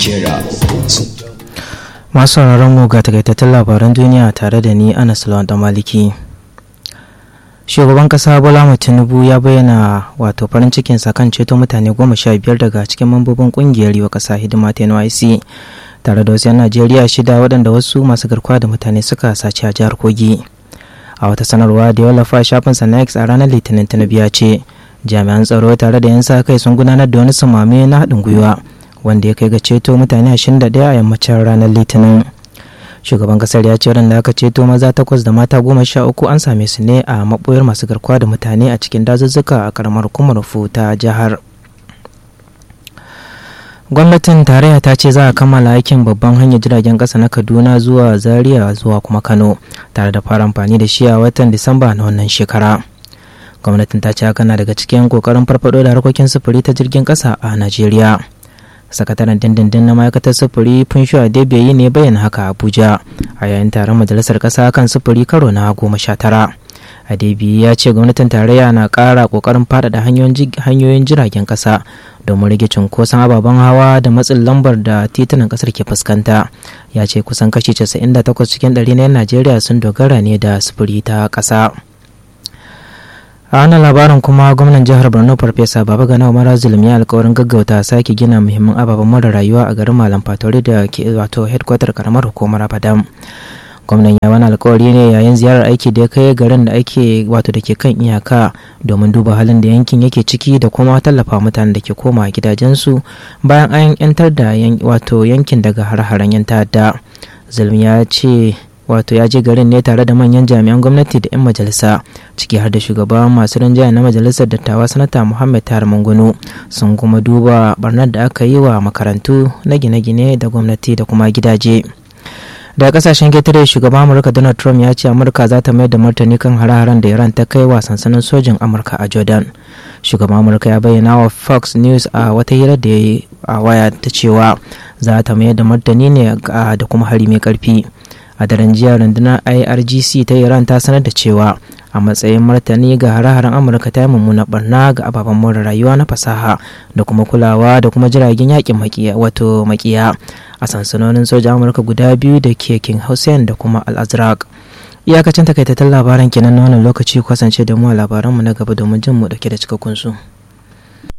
kira masu sauraron mu ga takaitattun labaran duniya tare da ni anas lawan maliki shugaban kasa bola tinubu ya bayyana wato farin cikinsa kan ceto mutane goma sha biyar daga cikin mambobin kungiyar yiwa kasa hidima ta nyc tare da wasu 'yan najeriya shida waɗanda wasu masu garkuwa da mutane suka sace a jihar kogi a wata sanarwa da ya wallafa shafinsa na x a ranar litinin tinubu ya ce jami'an tsaro tare da 'yan sa kai sun gudanar da wani samame na haɗin gwiwa wanda ya kai ga ceto mutane 21 a yammacin ranar litinin shugaban kasar ya ce waɗanda aka ceto maza takwas da mata goma sha uku an same su ne a maɓoyar masu garkuwa da mutane a cikin dazuzzuka a karamar hukumar ta jihar gwamnatin tarayya ta ce za a kammala aikin babban hanyar jiragen ƙasa na kaduna zuwa zaria zuwa kuma kano tare da fara amfani da shi a watan disamba na wannan shekara gwamnatin ta ce haka na daga cikin kokarin farfado da harkokin sufuri ta jirgin ƙasa a najeriya sakataren dindindin na ma'aikatar sufuri funshu adebeyi ne bayyana haka abuja a yayin taron majalisar ƙasa kan sufuri karo na goma sha tara adebi ya ce gwamnatin tarayya na ƙara ƙoƙarin faɗaɗa hanyoyin jiragen ƙasa domin rage cunkoson ababen hawa da matsin lambar da titunan ƙasar ke fuskanta ya ce kusan kashi 98 cikin ɗari na 'yan najeriya sun dogara ne da sufuri ta ƙasa a wannan labarin kuma gwamnan jihar borno farfesa baba gana umar zulum ya alkawarin gaggauta sake gina muhimman ababen mara rayuwa a garin malam fatori da ke wato headquarter karamar hukumar abadam gwamnan ya wani alkawari ne yayin ziyarar aiki da ya kai garin da ake wato da ke kan iyaka domin duba halin da yankin yake ciki da kuma tallafa mutanen da ke koma gidajensu bayan an yantar da wato yankin daga har-haren yan ta'adda zulum ya ce wato ya je garin ne tare da manyan jami'an gwamnati da 'yan majalisa ciki har da shugaban masu rinjaya na majalisar dattawa sanata muhammad tar mangunu sun kuma duba barnar da aka yi wa makarantu na gine-gine da gwamnati da kuma gidaje daga kasashen ketare shugaban amurka donald trump ya ce amurka za ta mayar da martani kan hare-haren da iran ta kai wa sansanin sojin amurka a jordan shugaban amurka ya bayyana wa fox news a wata hira da ya yi a waya ta cewa za ta mayar da martani ne da kuma hari mai karfi a daren jiya rundunar irgc ta iran ta sanar da cewa a matsayin martani ga hare-haren amurka ta yi mummuna barna ga ababen more rayuwa na fasaha da kuma kulawa da kuma jiragen yakin makiya wato makiya a sansanonin soja amurka guda biyu da ke king hussein da kuma al-azraq iyakacin takaitattun labaran kenan na wannan lokaci kasance da mu a labaranmu na gaba domin jin mu dauke da cikakkun su.